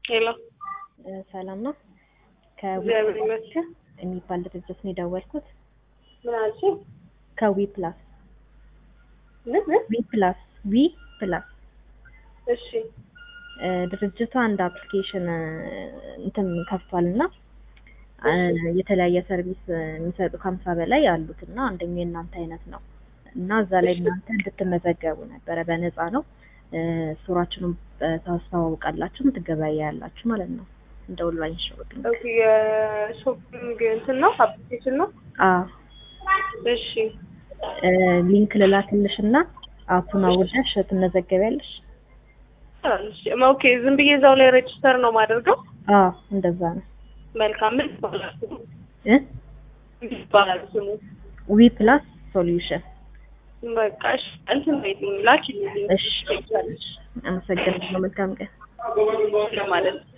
ሄሎ ሰላም ነው። እግዚአብሔር ይመስገን። የሚባል ድርጅት ነው የደወልኩት። ምን አልሽኝ? ከዊ ፕላስ ምን ምን? ዊ ፕላስ ዊ ፕላስ እሺ እ ድርጅቱ አንድ አፕሊኬሽን እ እንትን ከፍቷል እና እ የተለያየ ሰርቪስ እ የሚሰጡ ከሀምሳ በላይ አሉት እና አንደኛው የእናንተ አይነት ነው እና እዛ ላይ እናንተ እንድትመዘገቡ ነበረ። በነፃ ነው እ ስቶራችሁንም እ ታስተዋውቃላችሁ፣ ትገበያያላችሁ ማለት ነው እንደ ኦንላይን ሾፒንግ። ኦኬ የሾፒንግ እንትን ነው አፕሊኬሽን ነው። አዎ እሺ እ ሊንክ ልላክልሽ እና አፑን አውርደሽ ትመዘገቢያለሽ። እሺ ኦኬ ዝም ብዬ እዛው ላይ ሬጅስተር ነው ማደርገው። አዎ እንደዛ ነው መልካም ምን ይባላል ስሙ? እ ምን ይባላል ስሙ? ዊ ፕላስ ሶሉሽን። በቃ እሺ እንትን በይልኝ ላኪልኝ። እሺ አመሰግናለሁ። መልካም ቀን። ለማለት ነው